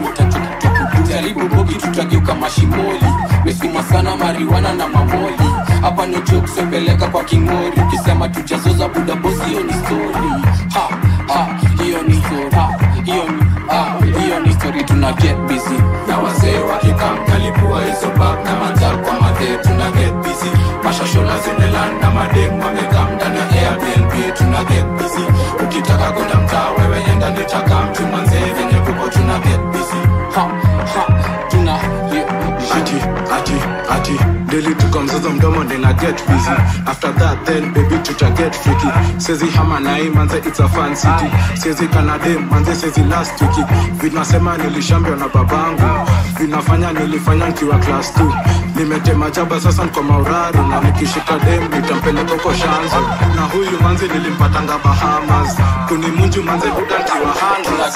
jaribu bogi tutageuka mashimoli mesima sana mariwana na mamoli hapa no joke sepeleka kwa kingori ukisema tujazoza buda bosi hiyo ni story ha ha hiyo ni story ha hiyo ni ha hiyo ni story tuna get busy na wazee wakikam kalipua hizo bag na manzal kwa madhe tuna get busy mashashola zimeland na madem wamekam ndani ya airbnb tuna get busy ukitaka kwenda mtaa wewe enda nitaka mtu manzee venye kuko tuna get busy ha ha tuna ati ati ati daily tuko mzozo mdomo ndina get busy after that then baby tuta get freaky sezi hama nai manze it's a fan city sezi kanade manze sezi last wiki vinasema nilishambio na babangu vinafanya nilifanya nikiwa class 2 nimetema jaba sasa niko mauraru na nikishika dem nitampeleka uko shanzo na huyu manze nilimpatanga bahamas kunimunju manze buda nkiwa hanga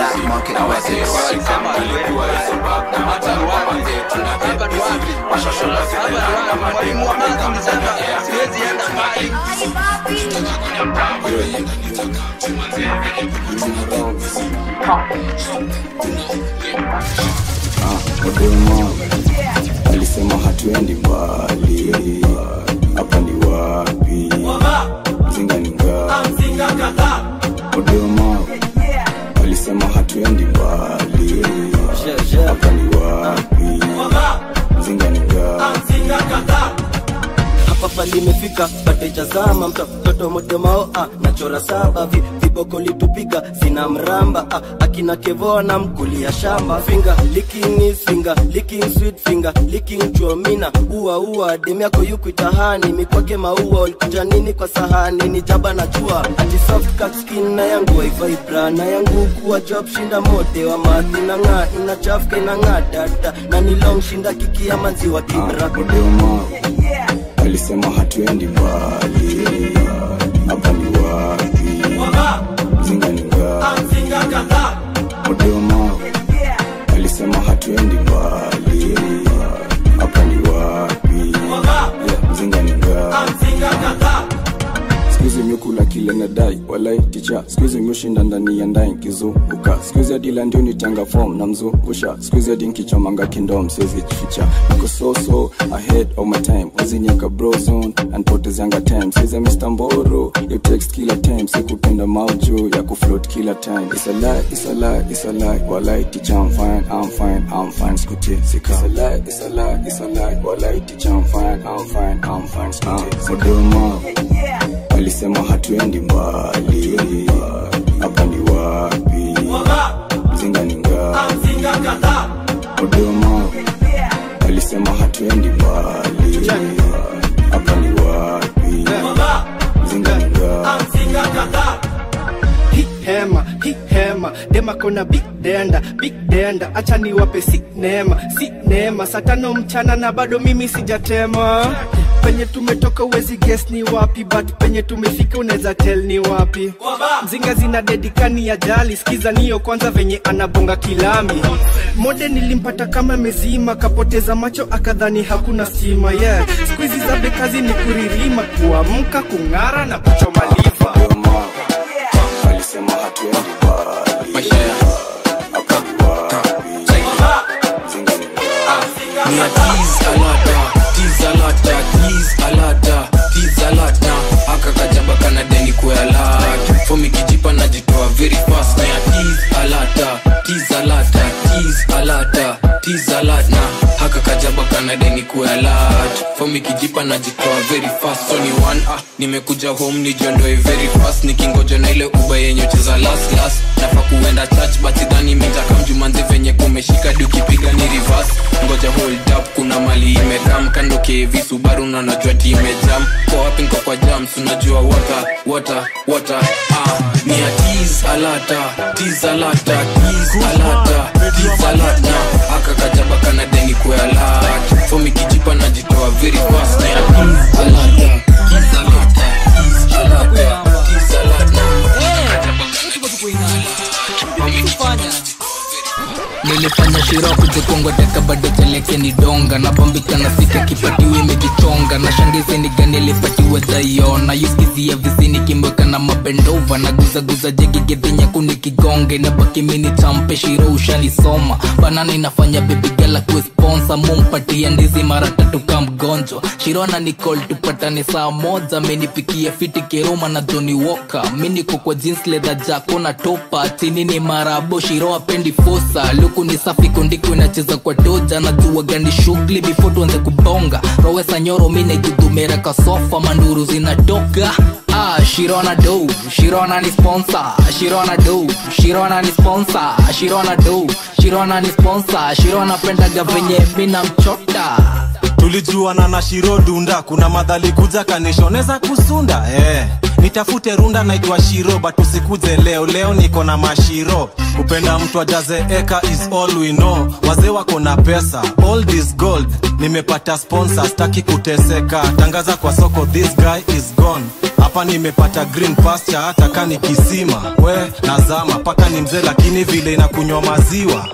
Odemo alisema hatuendi mbali, hapa ni wapi? Mzinga ni ngapi? Odemo alisema hatuendi mbali, hapa ni wapi? Mzinga ni ngapi? hapa palimefika patejazama mtoto modemao ah, nachora saba vi, viboko litupiga sina mramba ah, akina kevoa na mkulia shamba finga licking is finger licking sweet finger licking chuomina ua ua dem yako yukuitahani mikwake maua ulikuja nini kwa sahani ni jaba na jua ati soft cut skin na yangu waivibra na yangu kuwa job shinda mode wa madhi na ng'aa inachafuka inang'aa dada na ni long shinda kikia manziwa kibra Odemo alisema hatuendi mbali, hapa ni wapi? Mzinga ni ngapi? Odemo alisema hatuendi mbali, hapa ni wapi? Mzinga ni ngapi? walai ticha skuizi mushinda ndani ya ndai nkizunguka skuizi adila ndio nitanga fom na mzungusha skuizi adi nkichomanga kindom siwezi jificha niko so so ahead of my time wazinyaka brozone anpotezianga time siza mr mboro you text kila time sikupenda mauju ya kufloat kila time it's a lie it's a lie it's a lie walai ticha I'm fine I'm fine I'm fine skuti sika it's a lie it's a lie it's a lie walai ticha I'm fine I'm fine I'm fine skuti sika Modoma alisema hatuendi mbali hapa ni wapi mzinga ni ngapi Modoma alisema hatuendi mbali hapa ni wapi mzinga ni ngapi Hii hema hii hema dema kona big denda big denda acha niwape si neema si neema saa tano mchana na bado mimi sijatema penye tumetoka uwezi guess ni wapi but penye tumefika unaweza tell ni wapi mzinga zina dedikani ya jali skiza niyo kwanza venye anabonga kilami mode nilimpata kama mezima kapoteza macho akadhani hakuna stima yeah skuizi za bekazi ni kuririma kuamka kung'ara na kuchoma liva alisema hatuendi mbali hapa ni wapi mzinga ni ngapi Ni a tease alata, tease alata, tease alata, tease alata Aka kajaba kana deni kwe alata Fomi kijipa najitoa very fast Ni a tease alata, tease alata, tease alata, tease alata Haka kajaba kana deni kwe alata Fomi kijipa najitoa very fast So ni one ah, nimekuja home nijiondoe very fast Nikingoja na ile uba yenye cheza last last Nafa kuenda church but sidhani mitaka mjumanzi venye kumeshika di ukipiga ni reverse ngoja hold up kuna mali imekam kando kevi subaru na najua ti imejam kwa wapi nko kwa jams unajua water water water ah ni a tease alata tease alata tease alata tease alata aka kajaba kana deni kwa alata fomi kijipa najitoa very fast ni a tease alata tease alata tease alata tease alata nilifanya shiro kujikongoteka bado chaleke ni donga napambika na sika kipatiwe imejichonga na shangizi ni gani alipatiwe dhaiona yuskizia vizini kimweka na mabendova na guzaguza jegigedhinyaku nikigonge na baki mini champe shiro ushanisoma banana inafanya bebigala kuesponsa mumpatia ndizi mara tatu ka mgonjwa shirona nicol tupatane saa moja menipikia fiti keroma na joni woka miniko kwa jeans leather jako na topa chini ni marabo shiro apendi fosa luku ni safi kundiko inacheza kwa toja na jua gani shughuli before tuanze kubonga rowesa nyoro mine judumera kasofa manduru zinatoka Ah, Shirona do, Shirona ni sponsor, Shirona do, Shirona ni sponsor, Shirona do, Shirona ni sponsor, Shirona pendaga venye mina mchota. tulijuana na shiro dunda kuna madhali kuja kanishoneza kusunda eh. nitafute runda naitwa shiro but usikuze leo leo niko na mashiro kupenda mtu ajaze eka is all we know wazee wako na pesa all this gold nimepata sponsor staki kuteseka tangaza kwa soko this guy is gone hapa nimepata green pasture hata kani kisima we nazama paka ni mzee lakini vile inakunywa maziwa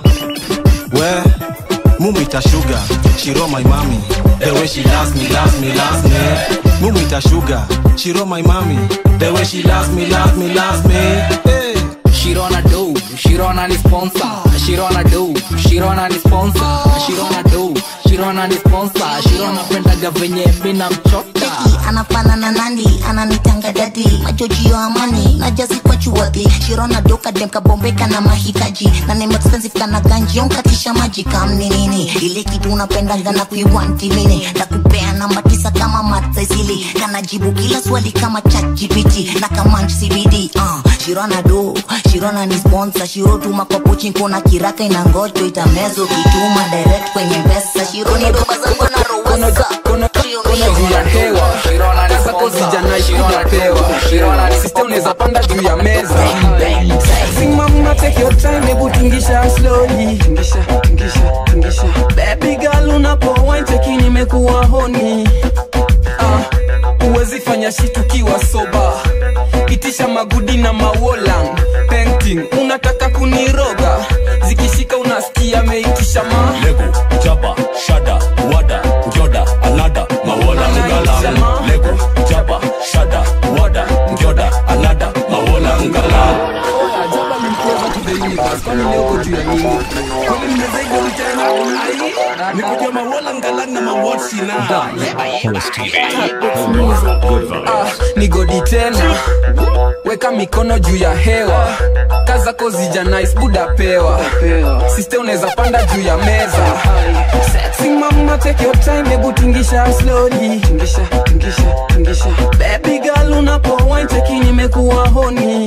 we mumita sugar shiro my mami the way she loves me loves me loves me mumita sugar shiro my mami the way she loves me loves me loves me hey. Shirona do, Shirona ni sponsor, Shirona do, Shirona ni sponsor, Shirona do, Shirona ni sponsor, Shirona pendaga venye mina mchota. anafanana nani ananitanga dadi majojio amani na jazi kwa chuwadhi shirona doka dem kabombeka na mahitaji na name expensive kana ganjion katisha maji kamni nini ile kitu unapendanga na kuiwanti mini na kupea namba tisa kama matsaisili kana jibu kila swali kama chat gpt na kama cbd uh, shirona do shirona ni sponsor shiro tuma kwa pochi nkona kiraka inangojo itamezo kituma direct kwenye mpesa shironi doka zangu na rowesa juu ya hewa kasako zijanaikujapewa system unaweza panda juu ya meza simama take your time hebu tingisha slowly tingisha tingisha tingisha baby girl unapo wine cheki nimekuwa honi ah uwezi fanya shit ukiwa soba itisha magudi na mawolang painting unataka kuniroga zikishika unasikia meitisha ma lego jaba shada wada ngyoda alada mawola ngala lego jaba shada wada ngyoda alada mawola ngalau nikujua mawola ngalang na mawotsina Ah, ni godi tena weka mikono juu ya hewa kazako zija nice buda pewa siste unaweza panda juu ya meza sexy mama take your time hebu tingisha slowly tingisha tingisha tingisha baby girl unapo wine cheki nimekuwa honi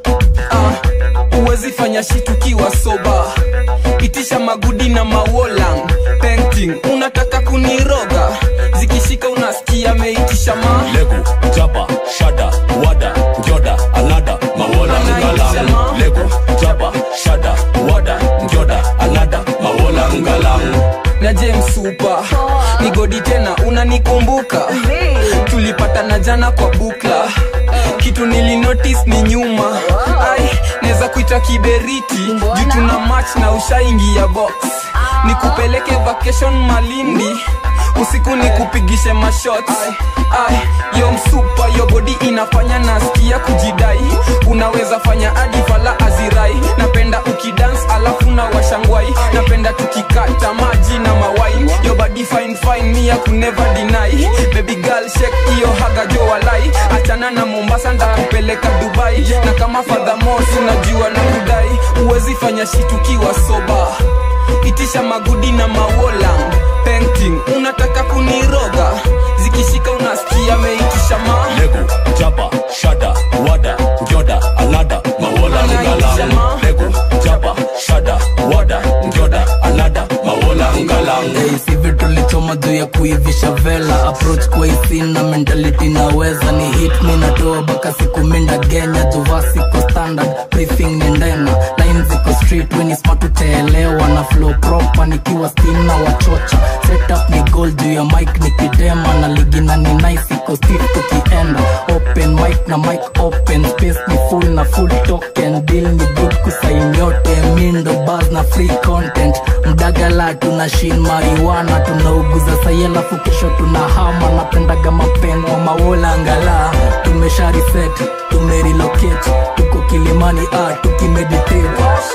ah, uwezi fanya shitukiwa soba itisha magudi na mawolang painting unataka kuniroga zikishika unasikia meitisha ma legu jaba shada wada ngyoda alada mawola ngalang legu jaba shada wada ngyoda alada mawola ngalang na james supa ni godi tena unanikumbuka tulipatana jana kwa bukla kitu nilinotis ni nyuma ai naweza kuita kiberiti juu tuna match na ushaingia box nikupeleke vacation malindi usiku nikupigishe mashot ai yo msupa yo bodi inafanya nasikia kujidai unaweza fanya hadi fala azirai napenda ukidance alafu na washangwai napenda tukikata maji na mawain yo body fine fine mia kuneva deny baby girl shake hiyo haga jo walai achana na mombasa ndakupeleka dubai na kama fadhamos unajua na kudai uwezi fanya shitukiwa soba itisha magudi na mawola painting unataka kuniroga zikishika unasikia meitisha ma legu jaba shada wada ngyoda alada mawola ngalang legu jaba shada wada ngyoda alada mawola ngalang Hey, sivi tulichoma juu ya kuivisha vela approach kwa isin na mentality naweza ni hit mi natoa baka siku minda genya juvaa siko standard briefing ni ndena line ziko street weni smart utaelewa na flow proper nikiwa steam na wachocha setup ni gold juu ya mic nikidema na ligina ni nice iko stiff tukienda open mic na mic open space ni full na full token deal ni good kusain yote mindo bars na free content mdagala tuna shin mariwana tunauguza sai alafu kesho tuna hama napendaga mapengo mawola ngala tumesha reset tumerelocate tuko kilimani ah, tukimeditate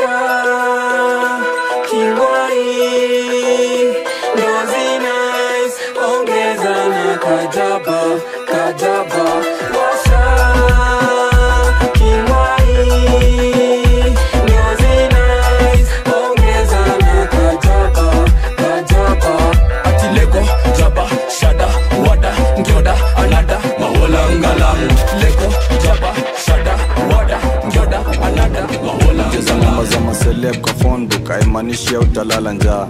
ongeza na kajaba kajaba washa kingwai nyozi nice ongeza na kajaba kajaba ati lego jaba shada wada ngyoda alada mawola ngalang lego jaba shada wada ngyoda alada mawola cheza ngoma za maseleb kwa phonebook haimaanishi au utalala njaa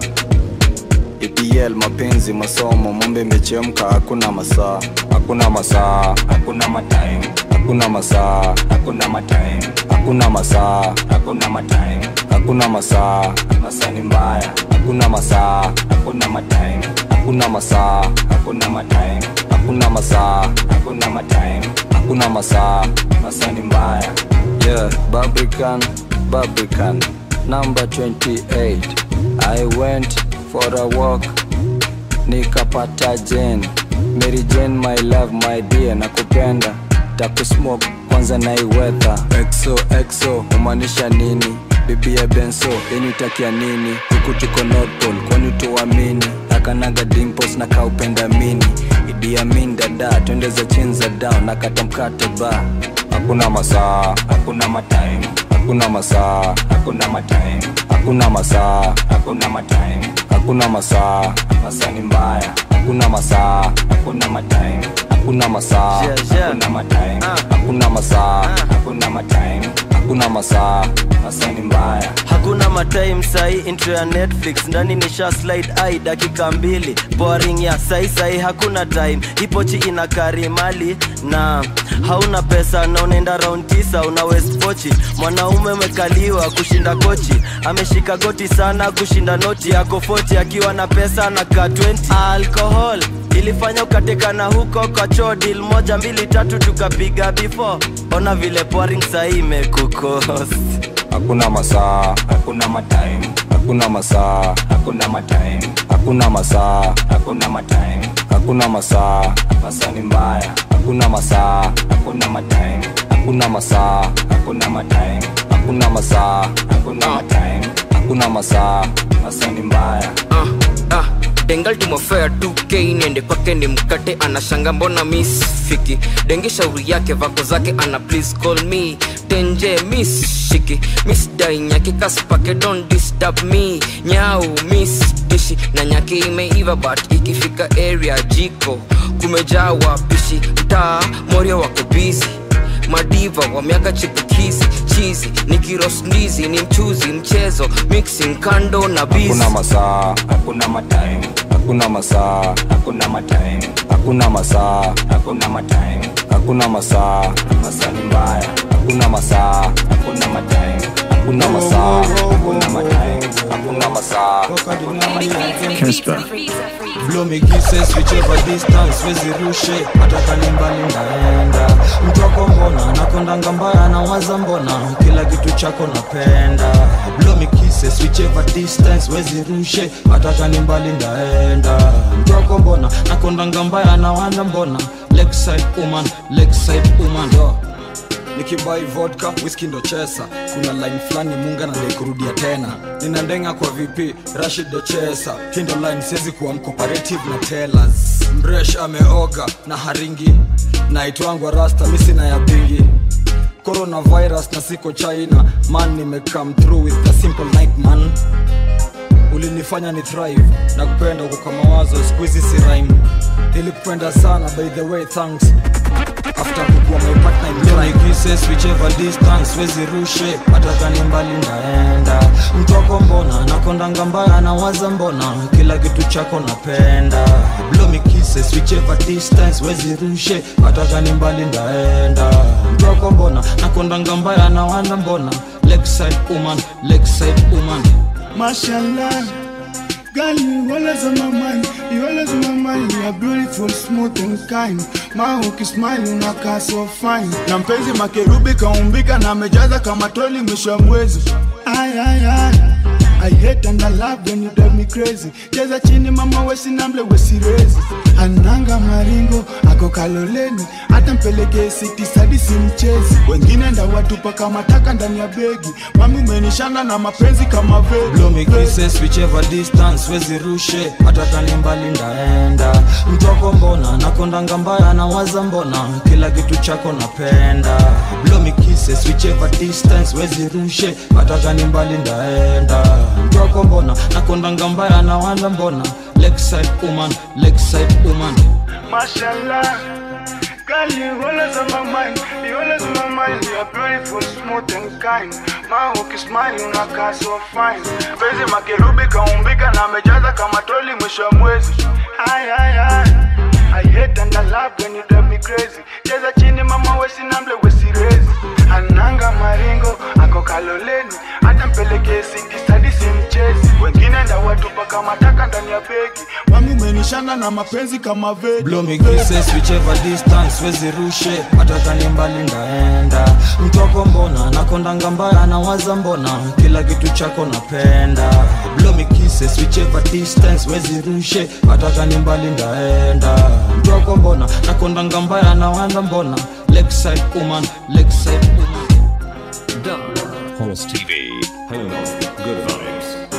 EPL mapenzi masomo mombe imechemka hakuna masaa hakuna masaa hakuna matime hakuna masaa hakuna matime hakuna masaa hakuna matime hakuna masaa masaa ni mbaya hakuna masaa hakuna matime hakuna masaa hakuna matime hakuna masaa hakuna matime hakuna masaa masaa ni mbaya yeah Barbican Barbican number 28 I went for a walk nikapata Jane Mary Jane my love my dear nakupenda takusmoke kwanza naiwetha exo exo umaanisha nini bibi ya benso yeni utakia nini huku tuko North Pole kwani tuamini akanaga dimples na kaupenda mini Idi Amin dada twende za chini za down nakata mkate ba hakuna masaa hakuna matime hakuna masaa hakuna matime hakuna masaa hakuna matime hakuna masaa masaa ni mbaya hakuna masaa hakuna matime hakuna masaa hakuna matime hakuna masaa hakuna matime hakuna masaa masaa ni mbaya hakuna matime sahi intro ya netflix ndani nisha slide ai dakika mbili boring ya sahi sahi hakuna time ipochi ina kari mali na hauna pesa na unaenda round tisa una west pochi mwanaume umekaliwa kushinda kochi ameshika goti sana kushinda noti yako 40 akiwa na pesa na ka 20 alcohol ilifanya ukatekana huko kwa choo deal moja mbili tatu tukapiga before ona vile boring sahi imekukost hakuna masaa hakuna matime hakuna masaa hakuna matime hakuna masaa hakuna matime hakuna masaa masaa ni mbaya hakuna masaa hakuna matime hakuna masaa hakuna matime hakuna masaa hakuna matime hakuna masaa masaa ni mbaya ah, dengal tumofea 2k niende kwake ni mkate anashanga mbona miss fiki dengi shauri yake vako zake ana please call me tenje miss shiki miss dai nyaki kaspake don't disturb me nyau miss dishi na nyaki imeiva but ikifika area jiko kumejaa wapishi mtaa morio wako busy madiva wa miaka chipukizi chizi ni kirosnizi ni mchuzi mchezo mixing kando na bizi hakuna masaa hakuna matime hakuna masaa hakuna matime hakuna masaa hakuna matime hakuna masaa masaa ni mbaya hakuna masaa hakuna matime hakuna masaa hakuna matime hakuna masaa hakuna matime Casper. Blow me kisses whichever distance wezi rushe hata kani mbali ndaenda mtoko mbona nakondanga mbaya na waza mbona kila kitu chako napenda Blow me kisses whichever distance wezi rushe hata kani mbali ndaenda mtoko mbona nakondanga mbaya na waza mbona Lakeside woman, Lakeside woman oh nikibai vodka whisky ndo chesa kuna line fulani munga nadai kurudia tena nina ndenga kwa vp rashid ndo chesa hii ndo line siwezi kuwa mcooperative na tellers mresh ameoga na haringi naitwangwa rasta misina ya bingi coronavirus na siko china man nimecome through with a simple night man ulinifanya ni thrive na kupenda uko kwa mawazo squeezy si rhyme nilikupenda sana by the way thanks after kukuwa my partner in crime kisses whichever distance wezi rushe hata kani mbali ndaenda mtoko mbona nakondanga mbaya na waza mbona kila kitu chako napenda blow me kisses whichever distance wezi rushe hata kani mbali ndaenda mtoko mbona nakondanga mbaya na waza mbona Lakeside woman, Lakeside woman Mashallah, girl, you always on my mind. You always on my mind. You are beautiful, smooth and kind. My hook smile, unakaa so fine. Na mpenzi makerubi kaumbika na amejaza kama toli mwisho wa mwezi. Ay, ay, ay. I hate and I love when you drive me crazy. Cheza chini mama wesi namble wesi rezi. Ananga maringo ako kaloleni, hata mpeleke siti sadi si mchezi. Wengine ndawatupa kama taka ndani ya begi. Mami umenishana na mapenzi kama vegi. blow me kisses whichever distance wezi rushe hata kani mbali ndaenda mtoko mbona nakondanga mbaya na waza mbona kila kitu chako napenda blow me kisses whichever distance wezi rushe hata kani mbali ndaenda mtoko mbona nakondanga mbaya na waza mbona Lakeside woman, Lakeside woman Mashallah, girl, you always on my mind. You always on my mind. You are beautiful, smooth and kind. My hook smile, unakaa so fine. Penzi makerubi kaumbika na amejaza kama toli mwisho wa mwezi. Ay, ay, ay. I hate and I love when you drive me crazy. Cheza chini mama wesi namble wesi rezi. Ananga maringo ako kaloleni, hata mpeleke siti sadi si mchezi. Wengine ndawatupa kama taka ndani ya begi. Mami umenishana na mapenzi kama vegi. blow me kisses whichever distance wezi rushe hata kani mbali ndaenda mtoko mbona nakondanga mbaya na waza mbona kila kitu chako napenda blow me kisses whichever distance wezi rushe hata kani mbali ndaenda mtoko mbona nakondanga mbaya na waza mbona Lakeside woman, Lakeside woman Horse TV, home of good vibes.